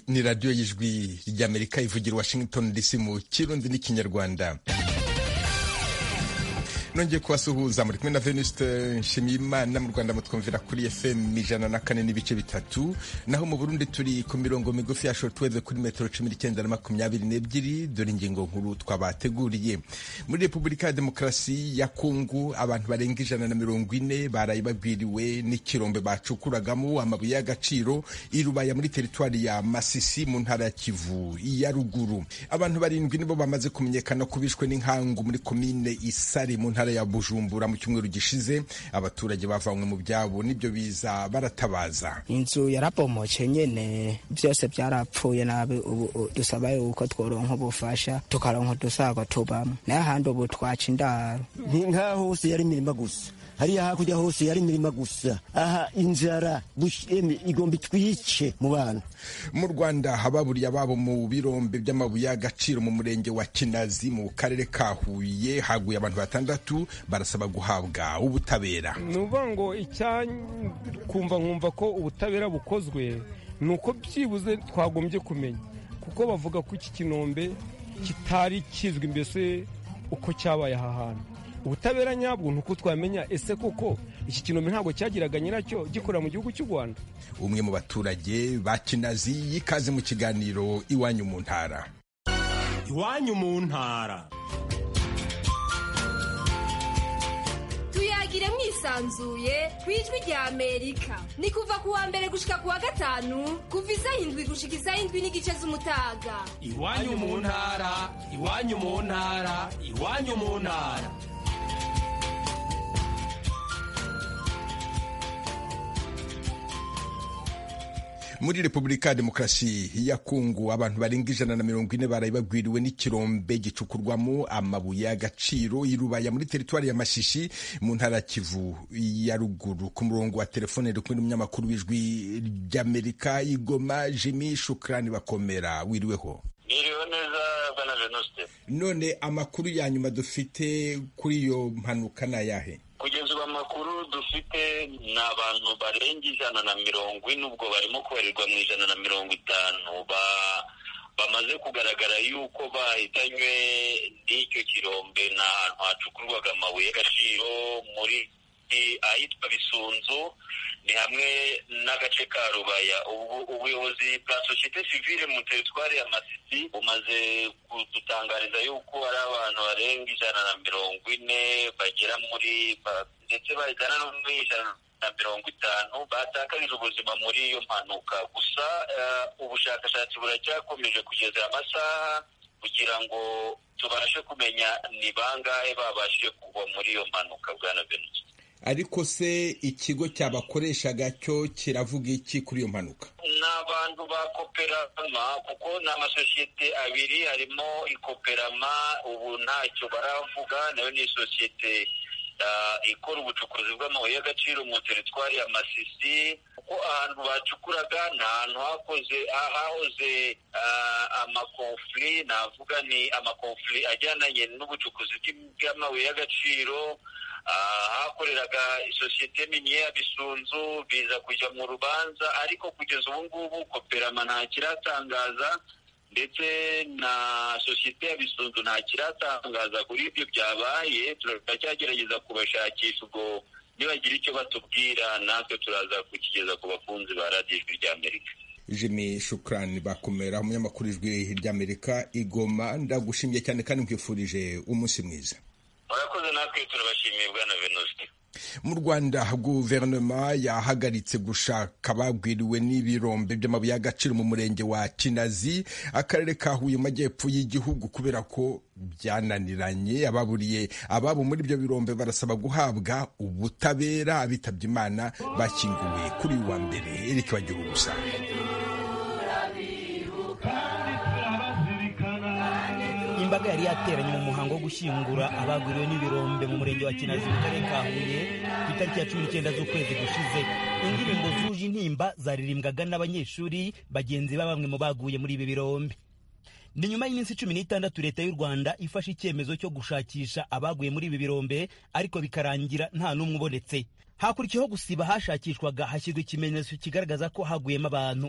ni radiyo y'ijwi ry'amerika ivugira washington dc mu kirundi n'ikinyarwanda nongeye kubasuhuza muri kumwe na venuste nshimiyimana mu rwanda mutwumvira kuri fm ijana na kane n'ibice bitatu naho mu burundi turi ku mirongo migufi ya shortwave kuri metero cumi n'icyenda na makumyabiri n'ebyiri dore ingingo nkuru twabateguriye muri repubulika ya demokarasi ya kongo abantu barenga ijana na mirongo ine baraye babwiriwe n'ikirombe bacukuragamo amabuye y'agaciro irubaya muri teritwari ya masisi mu ntara ya kivu ya ruguru abantu barindwi nibo bamaze kumenyekana ko bishwe n'inkangu muri komine isari mu ntara ya bujumbura mu cyumweru gishize abaturage bavanywe mu byabo nibyo biza baratabaza inzu yarabomoke nyene byose byarapfuye nabi ubu dusaba yuko tworonka ubufasha tukaronka udusago tubamo nayo ahandi ubu twaca indaro nk'aho hose yari imirima gusa hariya hakurya hose yari imirima gusa aha inzara igomba itwice mu bana mu rwanda hababuriye ababo mu birombe by'amabuye y'agaciro mu murenge wa kinazi mu karere ka huye haguye abantu batandatu barasaba guhabwa ubutabera ni ukuvuga ngo icyakumva nkumva ko ubutabera bukozwe ni uko byibuze twagombye kumenya kuko bavuga ko iki kinombe kitari kizwi mbese uko cyabaye aha hantu ubutabera nyabwo ni uko twamenya ese koko iki kinombe ntabwo cyagiraga nyiracyo gikorera mu gihugu cy'u rwanda umwe mu baturage ba kinazi yikaze mu kiganiro iwanyu mu ntara iwanyu mu ntara tuyagire mwisanzuye ku ijwi rya amerika ni kuva ku wa mbere gushika ku wa gatanu kuva isaha indwi gushika isaha indwi n'igice z'umutaga iwanyu mu ntara iwanyu mu ntara iwanyu mu ntara muri repubulika ya demokarasi ya kongo abantu barenga ijana na mirongo ine baraye bagwiriwe n'ikirombe gicukurwamo amabuye y'agaciro irubaya muri teritwari ya mashishi mu ntara ya kivu ya ruguru ku murongo wa telefone uri kumwe n'umunyamakuru w'ijwi ry'amerika igoma jimi shukrani bakomera wiriweho Niriwe neza bwana Venuste. none amakuru ya nyuma dufite kuri iyo mpanuka ni ayahe kugeza ubu amakuru dufite ni abantu barenga ijana na mirongo ine ubwo barimo kubarirwa mu ijana na mirongo itanu bamaze kugaragara yuko bahitanywe n'icyo kirombe ni ahantu hacukurwaga amabuye y'agaciro muri ahitwa bisunzu ni hamwe n'agace ka rubaya ubuyobozi bwa sosiyete sivile mu teritwari ya masisi bumaze kudutangariza yuko hari abantu barenga ijana na mirongo ine bagera muri ndetse bagana no muri ijana na mirongo itanu batakarije ubuzima muri iyo mpanuka gusa ubushakashatsi buracyakomeje kugeza amasaha kugira ngo tubashe kumenya ni bangahe babashije kugwa muri iyo mpanuka bwana venusi ariko se ikigo cyabakoreshaga cyo kiravuga iki kuri iyo mpanuka ni abantu ba koperama kuko ni amasosiyete abiri harimo ikoperama ubu ntacyo baravuga nayo ni isosiyete ikora ubucukuzi bw'amabuye y'agaciro mu teritwari ya masisi kuko ahantu bacukuraga ni ahantu hakoze hahoze amakonfuri navuga ni amakonfuri ajyananye n'ubucukuzi bw'amabuye y'agaciro hakoreraga isosiyete nini ya bisunzu biza kujya mu rubanza ariko kugeza ubu ngubu koperama nta kiratangaza ndetse na sosiyete ya bisunzu nta kiratangaza kuri ibyo byabaye turacyagerageza kubashakisha ubwo nibagira icyo batubwira natwe turaza kukigeza ku bakunzi ba radiyo ijwi ry'amerika jimmy shukrani bakomera umunyamakuru ijwi ry'amerika igoma ndagushimiye cyane kandi nkwifurije umunsi mwiza murakoze natwe turabashimiye bwana venuste mu rwanda guverinoma yahagaritse gushaka abagwiriwe n'ibirombe by'amabuye y'agaciro mu murenge wa kinazi akarere ka huye mu majyepfo y'igihugu kubera ko byananiranye ababuriye ababo muri ibyo birombe barasaba guhabwa ubutabera abitabye imana bashyinguwe kuri uyu wa mbere erike bagira ubusa imbaga yari yateranye mu muhango wo gushyingura abagwiriwe n'ibirombe mu murenge wa kinazi mu karere ka huye ku itariki ya cumi n'icyenda z'ukwezi gushize indirimbo zuje intimba zaririmbwaga n'abanyeshuri bagenzi ba bamwe mu baguye muri ibi birombe ni nyuma y'iminsi cumi n'itandatu leta y'u rwanda ifashe icyemezo cyo gushakisha abaguye muri ibi birombe ariko bikarangira nta n'umwe ubonetse hakurikiyeho gusiba hashakishwaga hashyirwa ikimenyetso kigaragaza ko haguyemo abantu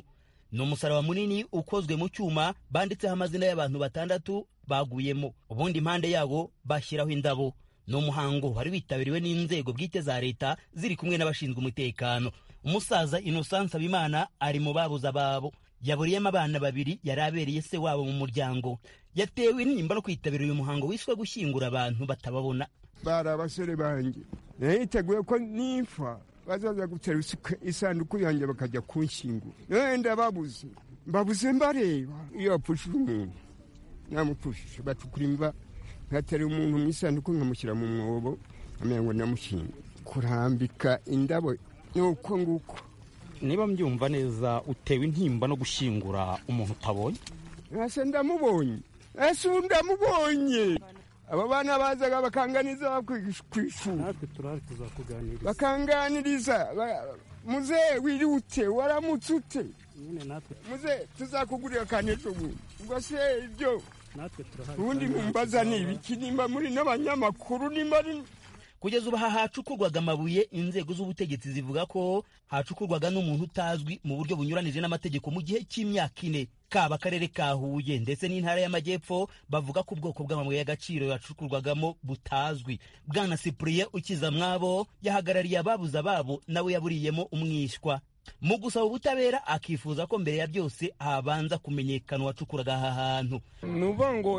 ni umusaraba munini ukozwe mu cyuma banditseho amazina y'abantu batandatu baguyemo ubundi impande yawo bashyiraho indabo ni umuhango wari witabiriwe n'inzego bwite za leta ziri kumwe n'abashinzwe umutekano umusaza innocent nsabimana ari mu babuze ababo yaburiyemo abana babiri yari abereye se wabo mu muryango yatewe intimba no kwitabira uyu muhango wiswe gushyingura abantu batababona bari abasore banjye niteguye ko nipfa bazaza gutera isanduku yanjye bakajya kunshyingura wenda babuze mbabuze mbareba iyo bapfushije umuntu namupfushije bacukura imva nkatera umuntu mu isanduku nkamushyira mu mwobo nkamenya ngo namushyinga kurambika indabo ni uko nguko niba mbyumva neza utewe intimba no gushyingura umuntu utabonye ese ndamubonye ese ubu ndamubonye aba bana bazaga bakanganiza ku ishuri natwe turari tuzakuganiriza bakanganiriza muzehe wirute waramutse ute nyine natwe muzehe tuzakugurira kandi ejo bundi ubwo se ibyo natwe turahari ubundi mumbaza ni ibiki nimba muri n'abanyamakuru nimba ari kugeza ubu aha hacukurwaga amabuye inzego z'ubutegetsi zivuga ko hacukurwaga n'umuntu utazwi mu buryo bunyuranije n'amategeko mu gihe cy'imyaka ine kaba akarere ka huye ndetse n'intara y'amajyepfo bavuga ko ubwoko bw'amabuye y'agaciro yacukurwagamo butazwi bwana sipuriye ukiza mwabo yahagarariye ababuze ababo nawe yaburiyemo umwishywa mu gusaba ubutabera akifuza ko mbere ya byose habanza kumenyekana uwacukuraga aha hantu ni ukuvuga ngo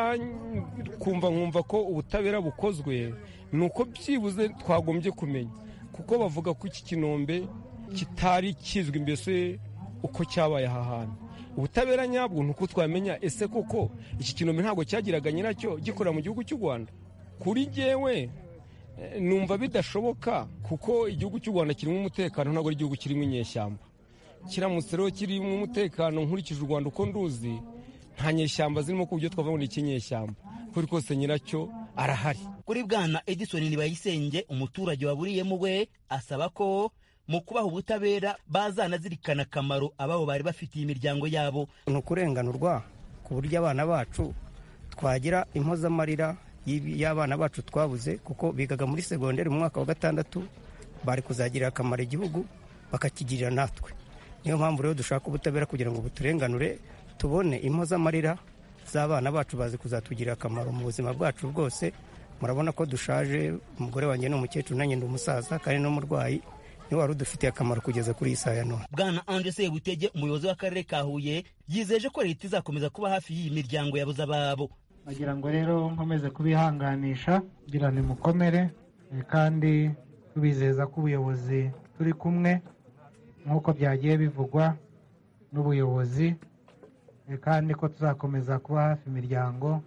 kumva nkumva ko ubutabera bukozwe ni uko byibuze twagombye kumenya kuko bavuga ko iki kinombe kitari kizwi mbese uko cyabaye aha hantu ubutabera nyabwo ni uko twamenya ese koko iki kinombe ntabwo cyagiraga nyiracyo gikorera mu gihugu cy'u rwanda kuri jyewe numva bidashoboka kuko igihugu cy'u rwanda kirimo umutekano ntabwo ari igihugu kirimo inyeshyamba kiramutse rero kirimo umutekano nkurikije u rwanda uko nduzi nta nyeshyamba zirimo ku buryo twavuga ngo ni ikinyeshyamba kuri kose nyiracyo arahari kuri bwana edison ntibayisenge umuturage waburiyemo we asaba ko mu kubaha ubutabera bazanazirikana akamaro ababo bari bafitiye imiryango yabo ni ukurenganurwa ku buryo abana bacu twagira impozamarira y'abana bacu twabuze kuko bigaga muri segonderi mu mwaka wa gatandatu bari kuzagirira akamaro igihugu bakakigirira natwe niyo mpamvu rero dushaka ubutabera kugira ngo buturenganure tubone impozamarira z'abana bacu bazi kuzatugirira akamaro mu buzima bwacu bwose murabona ko dushaje umugore wanjye ni umukecuru nanjye ndi umusaza kandi n'umurwayi niwe wari udufitiye akamaro kugeza kuri iyi saa ya none bwana anje sebutege umuyobozi w'akarere ka huye yizeje ko leta izakomeza kuba hafi y'iyi miryango yabuze ababo bagira ngo rero nkomeze kubihanganisha kugira ni mukomere kandi tubizeza ko ubuyobozi turi kumwe nk'uko byagiye bivugwa n'ubuyobozi kandi ko tuzakomeza kuba hafi imiryango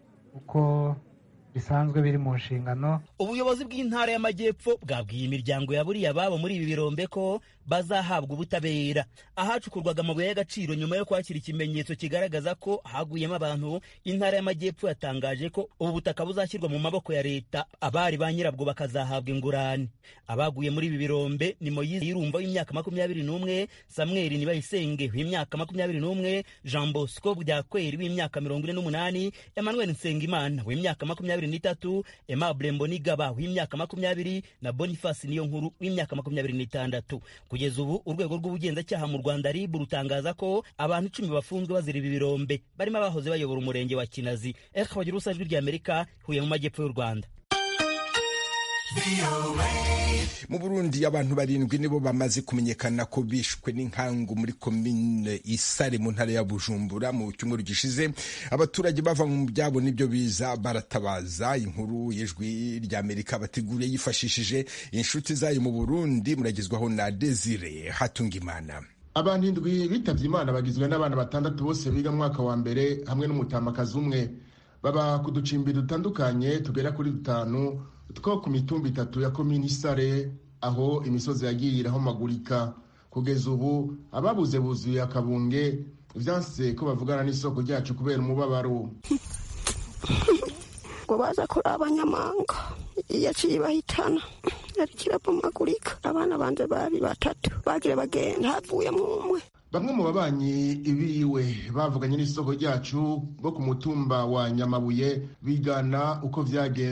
uko bisanzwe biri mu nshingano ubuyobozi bw'intara y'amajyepfo bwabwiye imiryango yaburiye ababo muri ibi birombe ko bazahabwa ubutabera ahacukurwaga amabuye y'agaciro nyuma yo kwakira ikimenyetso kigaragaza ko haguyemo abantu intara y'amajyepfo yatangaje ko ubu butaka buzashyirwa mu maboko ya leta abari ba nyirabwo bakazahabwa ingurane abaguye muri ibi birombe ni moyize yirumva w'imyaka makumyabiri n'umwe samweli nibayisenge w'imyaka makumyabiri n'umwe jean bosco byakweri w'imyaka mirongo ine n'umunani emmanuel nsengimana w'imyaka makumyabiri n'itatu aimable mbonigaba w'imyaka makumyabiri na boniface niyo nkuru w'imyaka makumyabiri n'itandatu kugeza ubu urwego rw'ubugenzacyaha mu rwanda rib rutangaza ko abantu icumi bafunzwe bazira ibi birombe barimo abahoze bayobora umurenge wa kinazi eka bagira ubusa ijwi ry'amerika huye mu majyepfo y'u rwanda mu burundi abantu barindwi nibo bamaze kumenyekana ko bishwe n'inkangu muri komine isare mu ntara ya bujumbura mu cyumweru gishize abaturage bava mu byabo n'ibyo biza baratabaza inkuru y'ijwi ry'amerika bateguriye yifashishije inshuti zayo mu burundi muragezwaho na desire hatungimana abantu indwi bitavye imana bagizwe n'abana batandatu bose biga mu mwaka wa mbere hamwe n'umutamakazi umwe baba ku ducimbi dutandukanye tugera kuri dutanu two ku mitumba itatu ya komini isare aho imisozi yagiye irahomagurika kugeza ubu ababuze buzuye akabunge vyanse ko bavugana n'isoko ryacu kubera umubabaro ngo baza kuri abanyamanga yaciye bahitana yari kirabomagurika abana banje bari batatu bagire bagenda havuyemo umwe bamwe mu babanyi biwe bavuganye n'isoko ryacu bo ku mutumba wa nyamabuye bigana uko vyagenze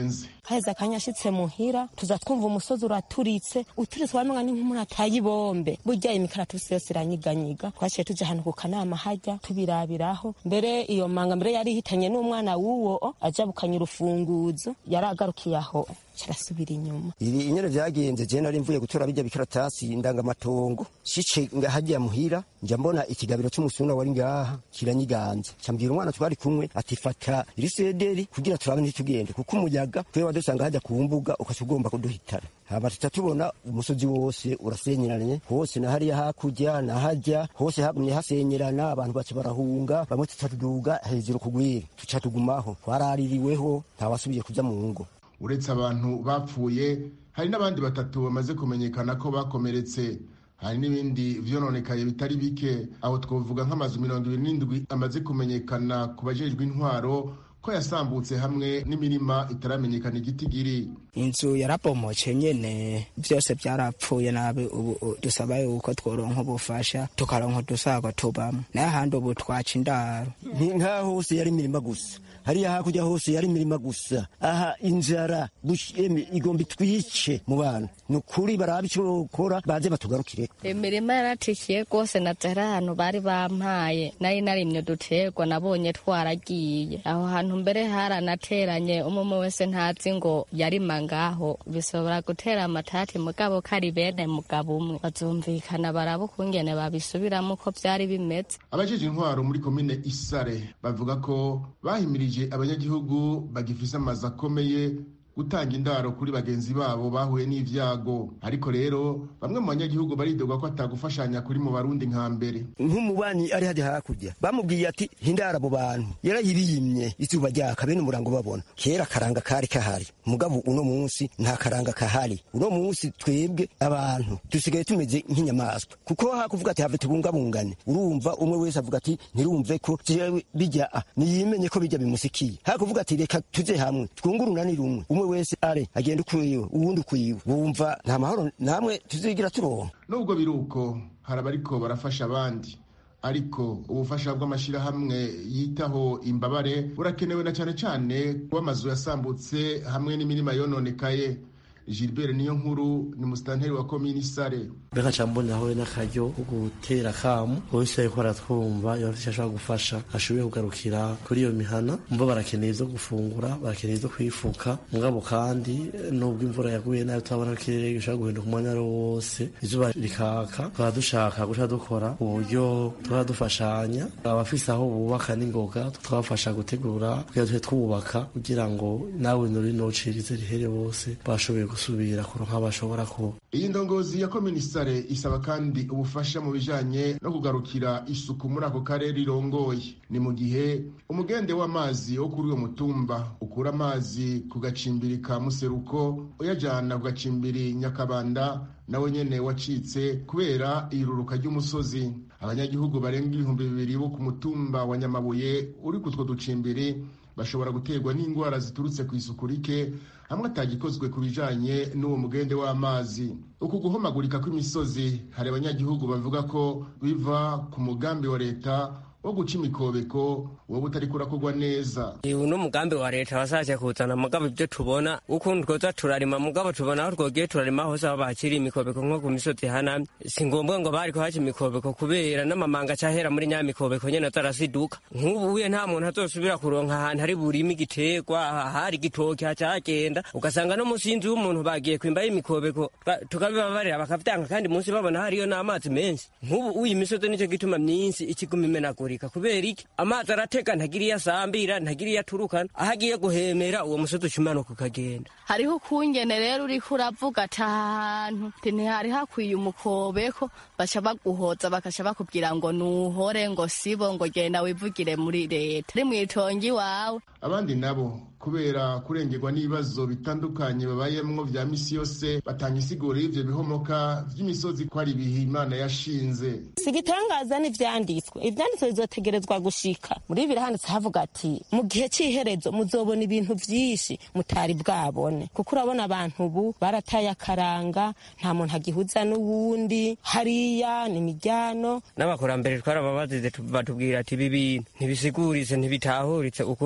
kaheza akanya ashitse muhira tuza twumva umusozi uraturitse uturitse wamenga ni nk'umuntu ataye ibombe burya imikaratusi yose iranyiganyiga twaciye tuja ahantu ku kanama hajya tubirabiraho mbere iyo manga mbere yari ihitanye n'umwana w'uwo aja bukanya urufunguzo yari agarukiye aho kirasubira inyuma ibi inyene vyagenze je nari mvuye gutora bijya bikaratasi ndangamatongo shice ngahajya muhira nja mbona ikigabiro c'umusuna wari ngaha kiranyiganze cambwira umwana twari kumwe ati fata iri sederi kugira turabe ntitugende kuko umuyaga twe wadusanga hajya ku mbuga ukaca ugomba kuduhitana hama tuca tubona umusozi wose urasenyeranye hose na hariya hakurya na hajya hose hagumye hasenyerana abantu baca barahunga bamwe tuca tuduga hejuru kugwira tuca tugumaho twaraririweho ntawasubiye kuja mu ngo uretse abantu bapfuye hari n'abandi batatu bamaze kumenyekana ko bakomeretse hari n'ibindi vyononekaye bitari bike aho twovuga nk'amazu mirongo ibiri n'indwi amaze kumenyekana ku bajejwe intwaro ko yasambutse hamwe n'imirima itaramenyekana igitigiri inzu yarabomoce nyene vyose vyarapfuye nabi ubu dusaba yuko tworonka ubufasha tukaronka udusago tubamwo naye ahandi ubu twaca indaro nkaho hose yari imirima gusa hariya hakurya hose yari imirima gusa aha inzara igomba itwice mu bana ni ukuri barabe icyo bakora baze batugarukire imirima yaratikiye rwose naze hari ahantu bari bampaye nari narimye uduterwa nabonye twaragiye aho hantu mbere haranateranye umwe wese ntazi ngo yarima ngaho bishobora gutera amatati mugabo kari bene mugabo umwe bazumvikana baraba ukungene babisubiramo uko byari bimeze abajeje intwaro muri komine isare bavuga ko bahimirije abanyagihugu bagifise amazu akomeye gutanga indaro kuri bagenzi babo bahuye n'ivyago ariko rero bamwe mu banyagihugu baridoga ko atagufashanya kuri mu barundi nka mbere nk'umubanyi ari hajya hakurya bamubwiye ati hindara abo bantu yarayibimye izuba ryaka bene umurango babona kera akaranga kari kahari mugabo uno munsi nta karanga kahari uno munsi twebwe abantu dusigaye tumeze nk'inyamaswa kuko hakuvuga ati have tubungabungane urumva umwe wese avuga ati ntirumve ko jewe bijya niyimenye ko bijya bimusikiye hakuvuga ati reka tuze hamwe twungurunani rumwe umwe wese are agenda ukwiwe uwundi ukwiwe wumva nta mahoro namwe tuzigira turonka nubwo biri uko hari abariko barafasha abandi ariko ubufasha bw'amashyirahamwe yitaho imbabare burakenewe na cyane cyane kuba amazu yasambutse hamwe n'imirima yononekaye gilbert niyo nkuru ni musitanteri wa komini sare mbega cambonaho n'akaryo ko gutera akamu wese ariko aratwumva iyo afite ashobora gufasha ashoboye kugarukira kuri iyo mihana mva barakeneye izo gufungura barakeneye izo kwifuka mugabo kandi nubwo imvura yaguye nayo turabona ko ikirere gishobora guhinduka umwanya ari wose izuba rikaka tukaba dushaka guca dukora uburyo tuba dufashanya abafise aho bubaka n'ingoga tukabafasha gutegura kugira tuhe twubaka kugira ngo nawe nuri nocirize rihere bose bashoboye gusubira kuronka bashobora kuba iyi ndongozi ya komisare isaba kandi ubufasha mu bijanye no kugarukira isuku muri ako karere irongoye ni mu gihe umugende w'amazi wo kuri uwo mutumba ukura amazi ku gacimbiri ka museruko uyajana ku gacimbiri nyakabanda nawe nyene wacitse kubera iruruka ry'umusozi abanyagihugu barenga ibihumbi bibiri bo ku mutumba wa nyamabuye uri kutwo ducimbiri bashobora guterwa n'indwara ziturutse ku isuku rike hamwe atagikozwe ku bijanye n'uwo mugende w'amazi uku guhomagurika kw'imisozi hari abanyagihugu bavuga ko biva ku mugambi wa leta wo guca imikobeko wowe utari kurakorwa neza uno mugambi wa leta wasaje kuzana mugabo ibyo tubona ukuntu twoza turarima mugabo tubona aho twogiye turarima hose aho bakiri imikobeko nko ku misozi hanamye si ngombwa ngo bariko haca imikobeko kubera n'amamanga acahera muri nya mikobeko nyene azarasiduka nk'ubu uye nta muntu azosubira kuronka ahantu hari burima igiterwa hari igitoki hacagenda ugasanga no munsi y'inzu y'umuntu bagiye kwimbayo imikobeko tukabibabarira bakavyanga kandi munsi babona hariyo n'amazi menshi nk'ubu uyu imisozi nico gituma myinshi ikiguma imenagurika kubera iki amazi aratega ntagira iyo asambira ntagira iyo aturukana aho agiye guhemera uwo musozi ucimanuka ukagenda hariho ukungene rero uriko uravuga ati ahantu ntihari hakwiye umukobeko baca baguhoza bakaca bakubwira ngo nuhore ngo sibo ngo genda wivugire muri leta ari mwitongi wawe abandi nabo kubera kurengerwa n'ibibazo bitandukanye babayemwo vya misi yose batanga isiguro y'ivyo bihomoka vy'imisozi ko ari ibihe imana yashinze si igitangaza n'ivyanditswe ivyanditswe bizotegerezwa gushika muri bibiri handitse havuga ati mu gihe c'iherezo muzobona ibintu vyinshi mutari bwabone kuko urabona abantu ubu barataye akaranga nta muntu agihuza n'uwundi hariya ni imiryango n'abakurambere twarababazize batubwira ati ibi bintu ntibisiguritse ntibitahuritse ukuntu imisozi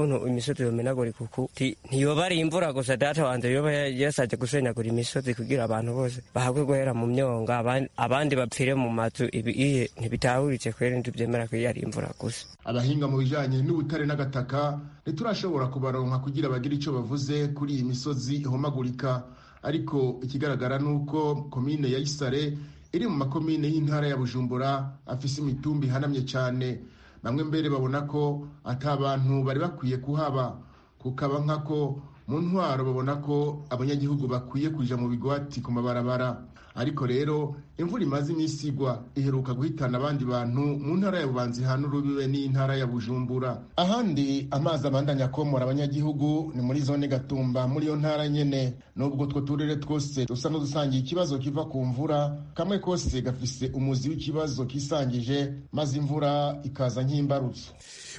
imisozi yomenagurika uku ti ntiyoba ari imvura gusa data wanje yoba yasaje gusenyagura imisozi kugira abantu bose bahabwe guhera mu myonga aban- abandi bapfire mu mazu ibi iye ntibitahuritse kweri ntibyemera ko iyo ari imvura gusa abahinga mu bijanye n'ubutare n'agataka ntiturashobora kubaronka kugira bagire ico bavuze kuri iyi misozi ihomagurika ariko ikigaragara ni uko komine ya isare iri mu makomine y'intara ya bujumbura afise imitumba ihanamye cyane bamwe mbere babona ko ata bantu bari bakwiye kuhaba kukaba nkako mu ntwaro babona ko abanyagihugu bakwiye kuja mu bigwati ku mabarabara ariko rero imvura imaze iminsi igwa iheruka guhitana abandi bantu mu ntara ya bubanza ihana urubibe n'intara ya bujumbura ahandi amazi abandanya akomora abanyagihugu ni muri zone gatumba muri iyo ntara nyene nubwo utwo turere twose dusa n'udusangiye ikibazo kiva ku mvura kamwe kose gafise umuzi w'ikibazo kisangije maze imvura ikaza nk'imbarutso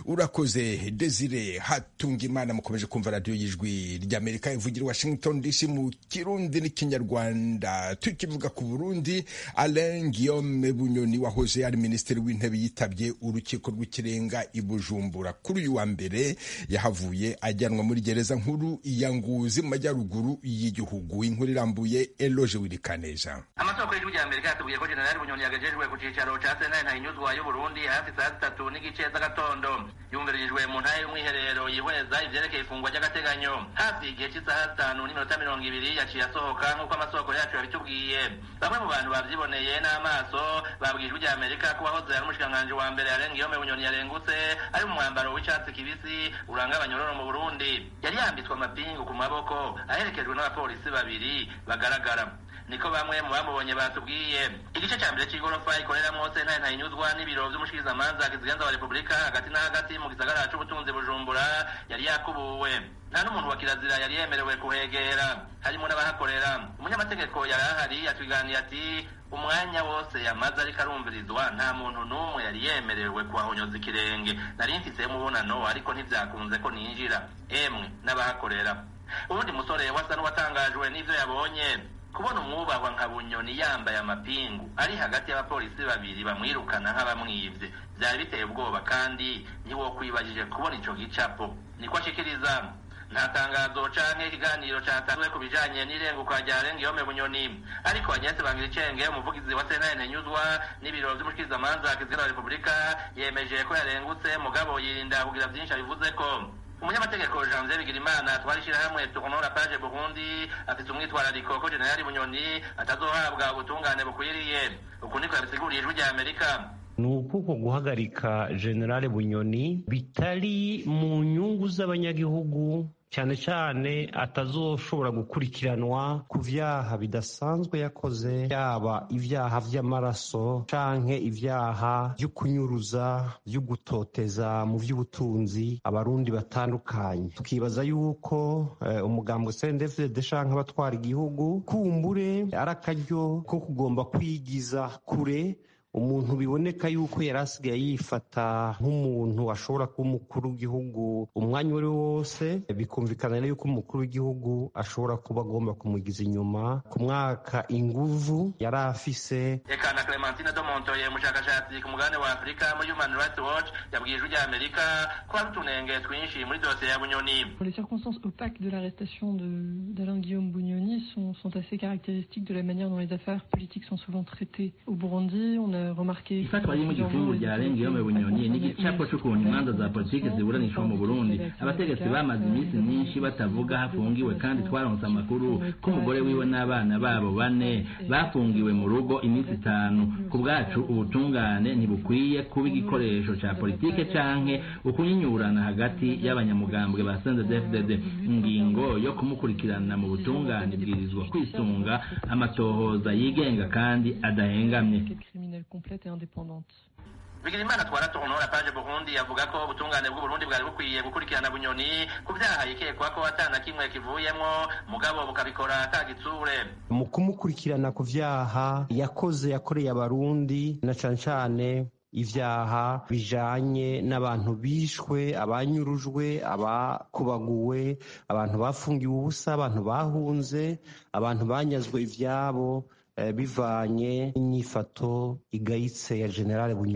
urakoze desire hatunga imana mukomeje kumva radiyo y'ijwi ry'amerika ivugira i washington dc mu kirundi n'ikinyarwanda tukivuga ku burundi alain guillaume bunyoni wahoze ari minisitiri w'intebe yitabye urukiko rw'ikirenga i bujumbura kuri uyu wa mbere yahavuye ajyanwa muri gereza nkuru ya nguzi mu majyaruguru y'igihugu inkuru irambuye eloge wirikaneza amasoko y'ijwi rya amerika yatubwiye ko jenerali bunyoni yagejejwe ku cyicaro ca sentare ntahinyuzwa y'uburundi hafi saa zitatu n'igice z'agatondo yumvirijwe mu ntara y'umwiherero yihweza ivyerekeye ifungwa ry'agateganyo hafi igihe cy'isaha zitanu n'iminota mirongo ibiri yaciye asohoka nk'uko amasoko yacu yabitubwiye bamwe mu bantu bavyiboneye n'amaso babwiye ijwi rya amerika ko wahoze ari umushikiranganji wa mbere arenga iyo bunyoni yarengutse ari mu mwambaro w'icatsi kibisi uranga abanyororo mu burundi yari yambitswe amapingu ku maboko aherekejwe n'abapolisi babiri bagaragara niko bamwe mu bamubonye batubwiye igice cya mbere cy'igorofa ikoreramo sentare ntayinyuzwa n'ibiro vy'umushikirizamanza kiziganza wa repubulika hagati na hagati mu gisagara c'ubutunzi bujumbura yari yakubuwe nta n'umuntu wa kirazira yari yemerewe kuhegera harimo n'abahakorera umunyamategeko yari ahari yatwiganiye ati umwanya wose yamaze ariko arumvirizwa nta muntu n'umwe yari yemerewe kuhahonyoza ikirenge nari mfise umubonano ariko ntivyakunze ko ninjira emwe n'abahakorera uwundi musore wasa n'uwatangajwe n'ivyo yabonye kubona umwubahwa nka bunyoni yambaye amapingu ari hagati y'abapolisi babiri bamwirukana nk'abamwivye vyari biteye ubwoba kandi ntiwokwibajije kubona ico gicapo niko ashikiriza nta tangazo canke ikiganiro catanzwe ku bijanye n'irenguka rya Lengiyome Bunyoni ariko Agnès Bangiricenge umuvugizi wa sentare ntenyuzwa n'ibiro vy'umushikirizamanza kizira wa Repubulika yemeje ko yarengutse mugabo yirinda kugira vyinshi abivuze ko umunyamategeko janvier bigirimana twari ishyirahamwe tournora page burundi afite umwitwarariko ko jenerali bunyoni atazohabwa ubutungane bukwiriye uku niko yabisiguriye ijwi rya amerika ni ukuko guhagarika generale bunyoni bitari mu nyungu z'abanyagihugu cyane cyane atazoshobora gukurikiranwa ku vyaha bidasanzwe yakoze yaba ivyaha vy'amaraso canke ivyaha vyo kunyuruza vyo gutoteza mu vy'ubutunzi abarundi batandukanye tukibaza yuko eh, umugambwe CNDD-FDD canke abatwara igihugu kumbure ari akaryo ko kugomba kwigiza kure umuntu biboneka yuko yari asigaye yifata nk'umuntu ashobora kuba umukuru w'igihugu umwanya uwo ari wo wose bikumvikana rero yuko umukuru w'igihugu ashobora kuba agomba kumugiza inyuma ku mwaka inguvu yari afise eka na clementine domontoye umushakashatsi ku mugabane wa afurika muri human rights watch yabwiye ijwi rya amerika ko hari utunenge twinshi muri dosiye ya bunyoni Les circonstances opaques de l'arrestation de- d'Alain Guillaume Bugnoni sont, sont assez caractéristiques de la manière dont les affaires politiques sont souvent traitées au Burundi. On a remarqué ifatwa riri mu gifungu rya Lengiyome Bunyoni n'igicapo c'ukuntu imanza za politiki ziburanishwa mu Burundi abategetsi bamaze iminsi myinshi batavuga hafungiwe kandi twaronse amakuru ko umugore wiwe n'abana babo bane bafungiwe mu rugo iminsi itanu ku bwacu ubutungane ntibukwiye kuba igikoresho ca politike canke ukunyinyurana hagati y'abanyamugambwe ba CNDD-FDD ingingo yo kumukurikirana mu butungane ibwirizwa kwisunga amatohoza yigenga kandi adahengamye criminelle complète et indépendante. bigirimana twara tournora page burundi avuga ko ubutungane bw'uburundi bwari bukwiye gukurikirana bunyoni ku vyaha yikekwa ko atana kimwe kivuyemwo mugabo bukabikora atagitsure mu kumukurikirana ku vyaha yakoze yakoreye abarundi na cane cane ivyaha bijanye n'abantu bishwe abanyurujwe abakubaguwe abantu bafungiwe ubusa abantu bahunze abantu banyazwe ivyabo eh, bivanye n'inyifato igayitse ya generale bunyoni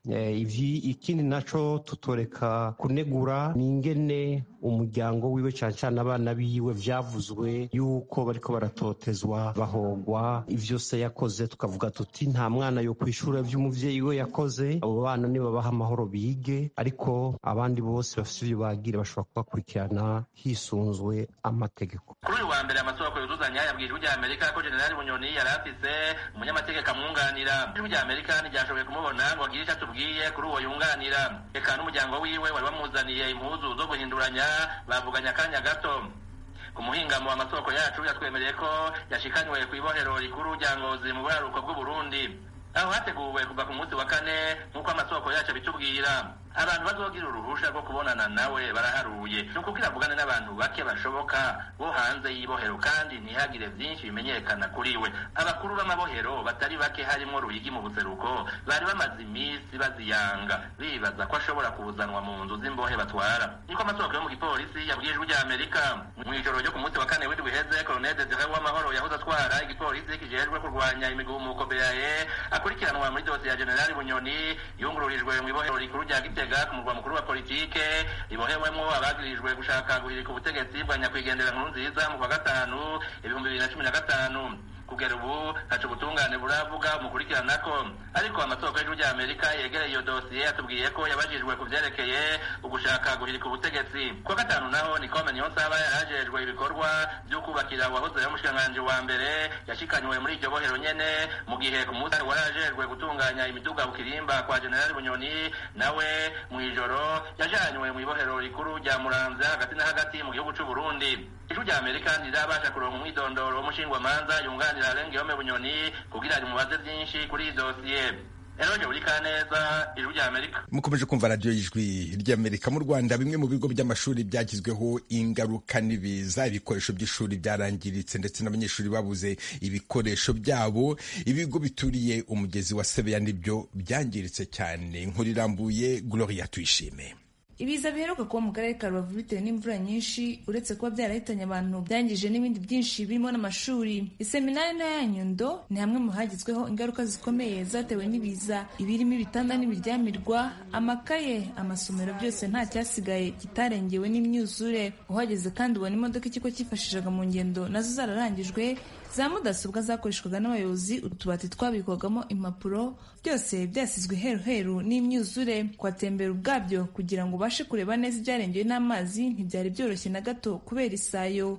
ikindi naco tutoreka kunegura ni ingene umuryango wiwe cyane cyane abana biwe vyavuzwe yuko bariko baratotezwa bahogwa ivyo se yakoze tukavuga tuti nta mwana yo kwishura vy'umuvyeyi we yakoze abo bana nibabaha amahoro bige ariko abandi bose bafite ivyo bagira bashobora kubakurikirana hisunzwe amategeko kuri uyu wa mbere amasoko yuzuzanya yabwiye ijwi rya amerika ko generali bunyoni yari afise umunyamategeko amwunganira ijwi rya amerika ntiryashoboye kumubona ngo agire icyo atubwiye kuri uwo yunganira reka n'umuryango wiwe wari wamuzaniye impuzu zo guhinduranya bavuganye akanya gato ku muhingamo amasoko yacu yatwemereye ko yashikanywe ku ibohero rikuru rya ngozi mu buraruko bw'uburundi aho hateguwe kuva ku munsi wa kane nk'uko amasoko yacu abitubwira abantu bazogira uruhusha rwo kubonana nawe baraharuye ni ukubwira avugane n'abantu bake bashoboka bo hanze y'ibohero kandi ntihagire byinshi bimenyekana kuri we abakuru b'amabohero batari bake harimo ruyigi mu buseruko bari bamaze iminsi baziyanga bibaza ko ashobora kuzanwa mu nzu z'imbohe batwara niko amasoko yo mu gipolisi yabwiye ijwi rya amerika mu ijoro ryo ku munsi wa kane w'indwi iheze koloneli desire w'amahoro yahoze atwara igipolisi kijejwe kurwanya imigumuko beaye akurikiranwa muri dosiye ya generali bunyoni yungururijwe mu ibohero rikuru rya gitega ku murwa mukuru wa politike ribohewemo abagirijwe gushaka guhirika ubutegetsi bwa nyakwigendera nkuru nziza mu kwa gatanu ibihumbi bibiri na cumi na gatanu kugera ubu ntaco ubutungane buravuga umukurikirana ko ariko amasoko y'ijwi rya amerika yegereye iyo dosiye atubwiye ko yabajijwe ku vyerekeye ugushaka guhirika ubutegetsi kuwa gatanu naho nikome niyonsaba yarajejwe ibikorwa vyo kubakira uwahoze ari umushikiranganji wa mbere yashikanywe muri iryo bohero nyene mu gihe ku munsi warajejwe gutunganya imiduga bukirimba kwa generali bunyoni nawe mw'ijoro yajanywe mw'ibohero rikuru rya muramvya hagati na hagati mu gihugu c'uburundi ijwi rya amerika ntirabasha kuronka umwidondoro w'umushingwamanza yunganira arengeyome bunyoni kugira rimubaze vyinshi kuri iyi dosiye eroje buri kaneza ijwi rya amerika mukomeje kumva radiyo y'ijwi ry'amerika mu rwanda bimwe mu bigo by'amashuri byagizweho ingaruka n'ibiza ibikoresho by'ishuri byarangiritse ndetse n'abanyeshuri babuze ibikoresho byabo ibigo bituriye umugezi wa sebeya nibyo byangiritse cyane inkuru irambuye gloria tuyishime ibiza biheruka kuba mu karere ka rubavu bitewe n'imvura nyinshi uretse kuba byarahitanye abantu byangije n'ibindi byinshi birimo n'amashuri iseminari ntoya ya nyundo ni hamwe mu hagizweho ingaruka zikomeye zatewe n'ibiza ibirimo ibitanda n'ibiryamirwa amakaye amasomero byose nta cyasigaye kitarengewe n'imyuzure uhageze kandi ubona imodoka ikigo cyifashishaga mu ngendo nazo zararangijwe za mudasobwa zakoreshwaga n'abayobozi utubati twabikwagamo impapuro byose byasizwe heruheru n'imyuzure kwatembera ubwabyo kugira ngo ubashe kureba neza ibyarengewe n'amazi ntibyari byoroshye na gato kubera isayo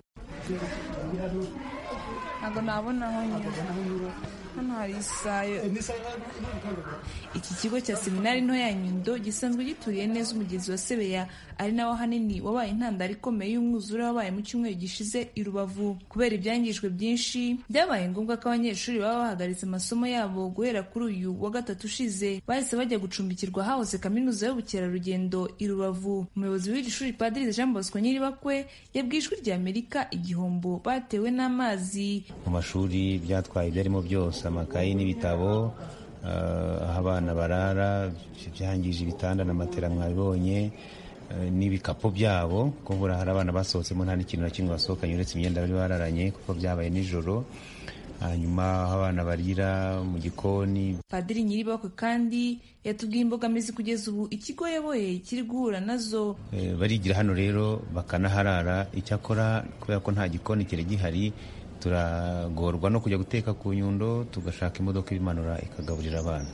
ntabwo nabona aho nyura hano hari isayo iki kigo cya seminari nto ya nyundo gisanzwe gituriye neza umugezi wa sebeya ari nawo hanini wabaye intandaro ikomeye y'umwuzure wabaye mu cyumweru gishize i rubavu kubera ibyangijwe byinshi byabaye ngombwa ko abanyeshuri baba bahagaritse amasomo yabo guhera kuri uyu wa gatatu ushize bahise bajya gucumbikirwa hahoze kaminuza y'ubukerarugendo i rubavu umuyobozi w'iri shuri padiri jean bosco nyiribakwe yabwiye ijwi rya amerika igihombo batewe n'amazi mu mashuri byatwaye ibyarimo byose amakayi n'ibitabo aho abana barara byangije ibitanda na matera mwabibonye n'ibikapu byabo kuko hari abana basohotsemo nta n'ikintu na kimwe basohokanye uretse imyenda bari bararanye kuko byabaye nijoro hanyuma aho abana barira mu gikoni padiri nyiribakwe kandi yatubwiye imbogamizi kugeza ubu ikigo yaboye kiri guhura nazo barigira hano rero bakanaharara icyakora kubera ko nta gikoni kiri gihari turagorwa no kujya guteka ku nyundo tugashaka imodoka ibimanura ikagaburira abana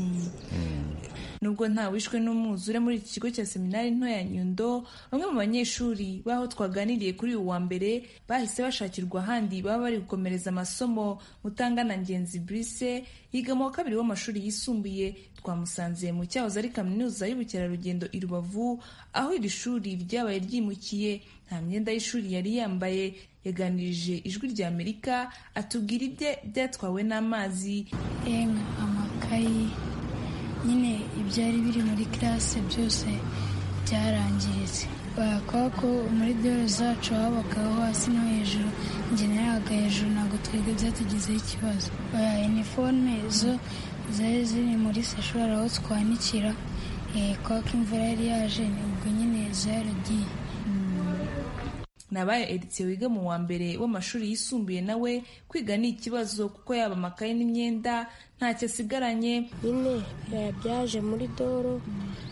nubwo nta wishwe n'umwuzure muri iki kigo cya seminari nto ya nyundo bamwe mu banyeshuri b'aho twaganiriye kuri uyu wa mbere bahise bashakirwa ahandi baba bari gukomereza amasomo mutangana ngenzi brise yiga mu wa kabiri w'amashuri yisumbuye twamusanze mu cyahoze ari kaminuza y'ubukerarugendo i rubavu aho iri shuri ryabaye ryimukiye nta myenda y'ishuri yari yambaye yaganirije ijwi rya amerika atubwira ibye byatwawe n'amazi yemwe amakayi nyine ibyari biri muri kirase byose byarangiritse kubera ko muri dore zacu habagaho hasi no hejuru njye nayaga hejuru ntabwo twebwe byatugizeho ikibazo iniforume zo zari ziri muri seshwari aho twanikira kubera ko imvura yari yaje ubwo nyine zaragiye nabaye editiye wiga mu wa mbere w'amashuri yisumbuye nawe kwiga ni ikibazo kuko yaba amakaye n'imyenda ntacyo asigaranye nyine biraya byaje muri doro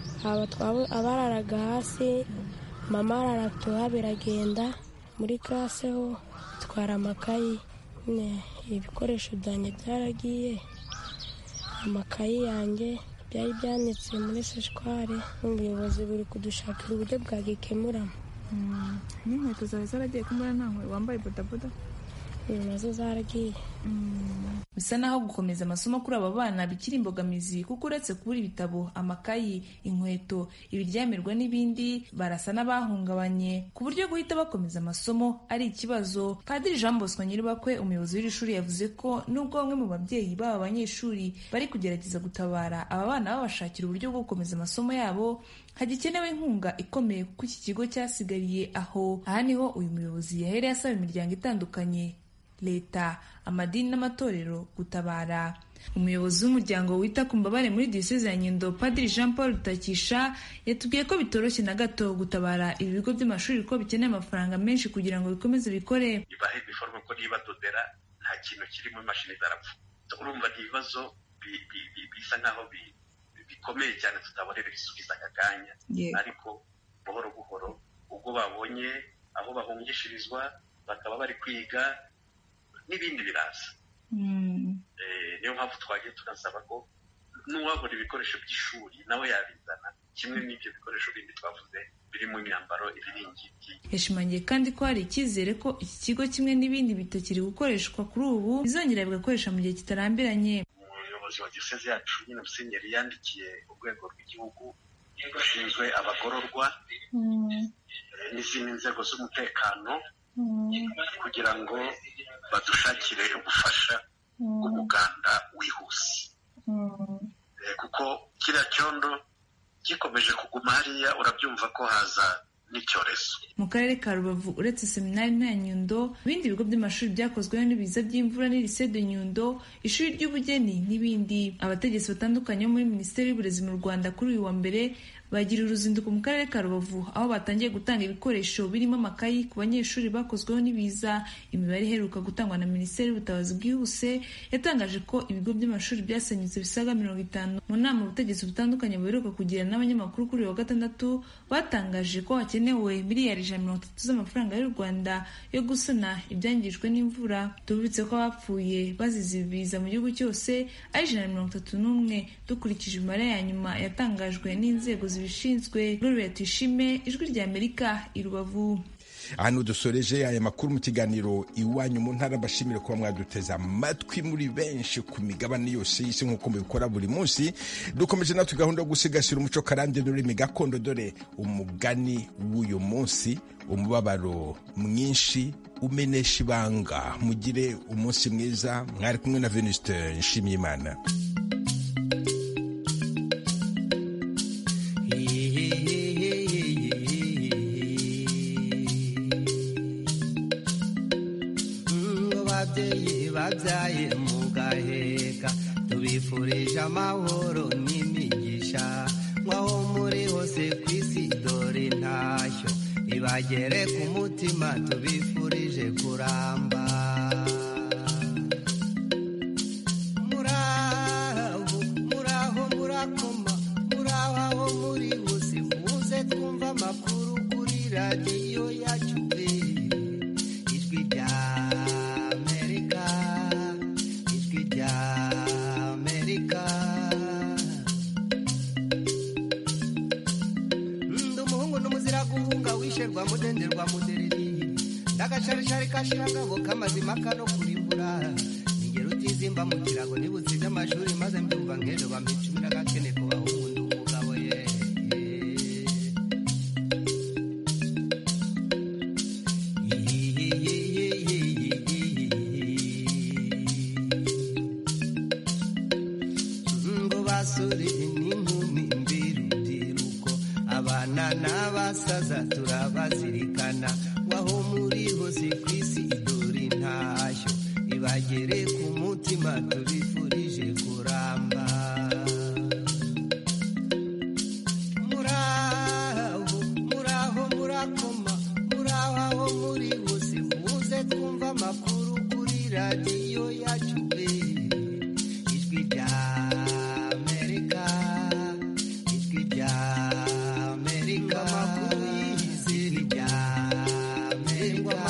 abararaga hasi mama araratuha biragenda muri classe ho twara amakayi nyine ibikoresho byanjye byaragiye amakayi yanjye byari byanitse muri seshware n'ubuyobozi buri kudushakira uburyo bwagikemuramo n'inkweto zawe zaragiye kumbura nta nkweto wambaye bodaboda nazo zaragiye bisa naho gukomeza amasomo kuri aba bana bikiri imbogamizi kuko uretse kubura ibitabo amakayi inkweto ibiryamirwa n'ibindi barasa n'abahungabanye ku buryo guhita bakomeza amasomo ari ikibazo padiri jean bosco nyiribakwe umuyobozi w'iri shuri yavuze ko nubwo bamwe mu babyeyi b'aba banyeshuri bari kugerageza gutabara aba bana babashakira uburyo bwo gukomeza amasomo yabo hagikenewe inkunga ikomeye kuko iki kigo cyasigariye aho aha niho uyu muyobozi yahereye asaba imiryango itandukanye leta amadini n'amatorero gutabara umuyobozi w'umuryango wita ku mbabare muri diyoseze ya nyundo padiri jean paul rutakisha yatubwiye ko bitoroshye na gato gutabara ibi bigo by'amashuri ko bikeneye amafaranga menshi kugira ngo bikomeze bikore ibahe biforme ko niba dodera nta kintu kiri mu mashini zarapfa urumva ni ibibazo bisa nkaho bikomeye cyane tutabonera ibisubizo aka kanya ariko buhoro buhoro ubwo babonye aho bahungishirizwa bakaba bari kwiga n'ibindi biraza niyo mpamvu twagiye tunasaba ko n'uwabona ibikoresho by'ishuri nawe yabizana kimwe n'ibyo bikoresho bindi twavuze birimo imyambaro ibiringiti yashimangiye kandi ko hari icyizere ko iki kigo kimwe n'ibindi bitakiri gukoreshwa kuri ubu bizongera bigakoresha mu gihe kitarambiranye umuyobozi wa diyoseze yacu nyine musenyeri yandikiye urwego rw'igihugu rushinzwe abagororwa n'izindi nzego z'umutekano kugira ngo badushakire ubufasha bw'umuganda wihuse kuko kiriya cyondo gikomeje kuguma hariya urabyumva ko haza n'icyorezo mu karere ka rubavu uretse seminari nta nyundo ibindi bigo by'amashuri byakozweho n'ibiza by'imvura n'irise de nyundo ishuri ry'ubugeni n'ibindi abategetsi batandukanye bo muri minisiteri y'uburezi mu rwanda kuri uyu wa mbere bagira uruzinduko mu karere ka rubavu aho batangiye gutanga ibikoresho birimo amakayi ku banyeshuri bakozweho n'ibiza imibare iheruka gutangwa na minisiteri y'ubutabazi bwihuse yatangaje ko ibigo by'amashuri byasenyutse bisaga mirongo itanu mu nama ubutegetsi butandukanye buheruka kugira n'abanyamakuru kuri uyu wa gatandatu batangaje ko hakenewe miliyari ijana mirongo itatu z'amafaranga y'u rwanda yo gusana ibyangijwe n'imvura tubibutse ko abapfuye bazize ibiza mu gihugu cyose ari ijana na mirongo itatu n'umwe dukurikije imibare ya nyuma yatangajwe n'inzego zibishinzwe Gloria Tuyishime ijwi rya Amerika i Rubavu ahantu dusoreje aya makuru mu kiganiro iwanyu mu ntara mbashimire kuba mwaduteze amatwi muri benshi ku migabane yose y'isi nk'uko mubikora buri munsi dukomeje natwe gahunda yo gusigasira umuco karande n'ururimi gakondo dore umugani w'uyu munsi umubabaro mwinshi umenesha ibanga mugire umunsi mwiza mwari kumwe na venuste nshimiyimana babyaye mugaheka tubifurije amahoro n'imigisha nk'aho muri hose ku isi dore intashyo ibagere ku mutima tubifurije kuramba muraho muraho murakoma muraho aho muri hose muze twumva amakuru kuri radiyo yacu ijwi rya rwa mudenderwa mudereri ndagacarishari kashiragabo k'amazima kano kurimbura ningero utizimba mu kirago nibutsize amashuri maze mbyumva nk'ejo bampa icumi n'agakene ku bahungu ndi umugabo ye ngo basore n'inkumi mbirubyiruko abana n'abasaza turabazirikana waho muri hose ku isi idore intashyo ibagere ku mutima tubi